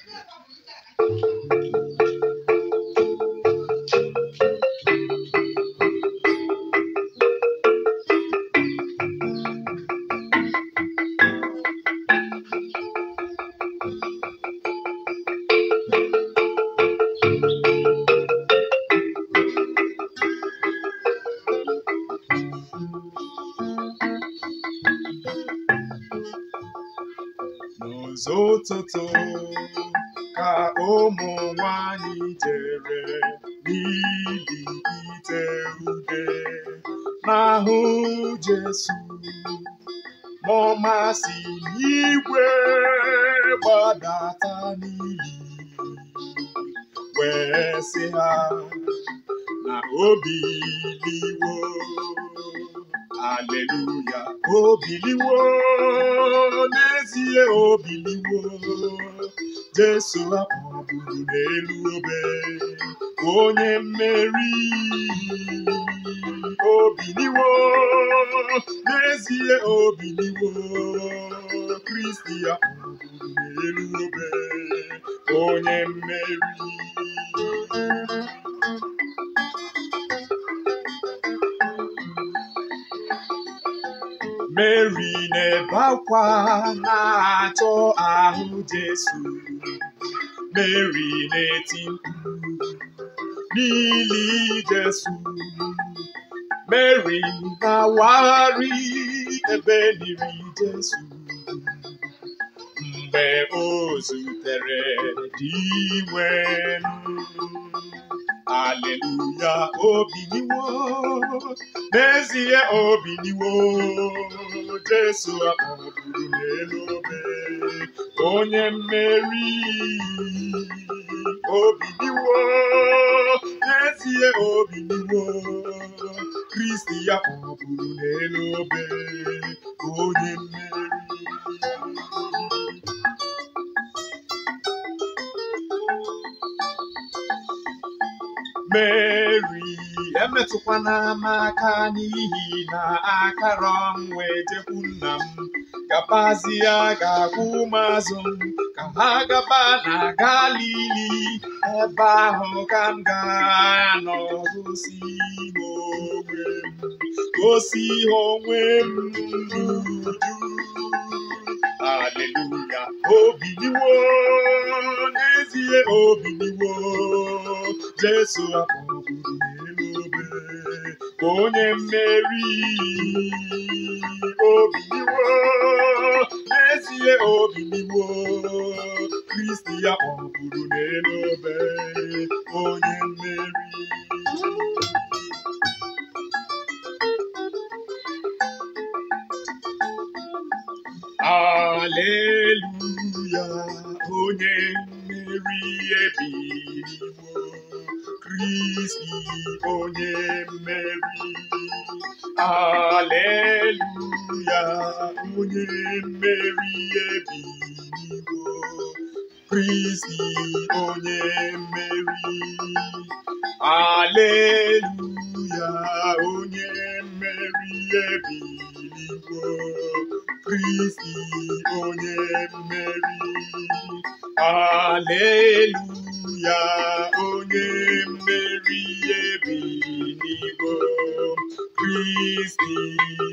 n'ụzọ ụtụtụ ka ụmụ nwanyị jere n'ili ite ude n'ahụ Jesu ma ọ masị n'igwe gbadata n'ili wee sị ha na obi biliwo aleluya obiliwo n'ezie obiliwo Jesu akpọgburu n'elu obe onye mmeri obiliwo n'ezie obiliwo Kristi akpọgburu n'elu obe onye mmeri Mary na-ebe akwa na-achọ ahụ Jesu Mary na-eti mkpu n'ili Jesu Mary na-awagharị ebe niri Jesu mgbe o zutere di nwenu Aleluya obiliwo n'ezie obiliwo Jesu akpọgburu n'elu obe onye mmeri obiliwo n'ezie obiliwo Kristi ya kpọgburu n'elu obe onye mmeri Mary emetụkwana m aka n'ihi na akara m wee jekwu nna m gabazie ga-agwụ ụmụazụ m ka ha gaba na Galili ebe ahụ ka m ga-anọ gosi ha onwe m gosi ha onwe m n'uju Aleluya obiliwo n'ezie obiliwo Jesu akpọgburu n'elu obe onye mmeri obiliwo n'ezie obiliwo Kristi ya kpọgburu n'elu obe onye mmeri Aleluya onye mmeri ebiliwo Kristi onye mmeri Aleluya onye mmeri ebiliwo Kristi onye mmeri Aleluya onye mmeri ebiliwo Kristi onye mmeri Aleluya onye mmeri ebiliwo Kristi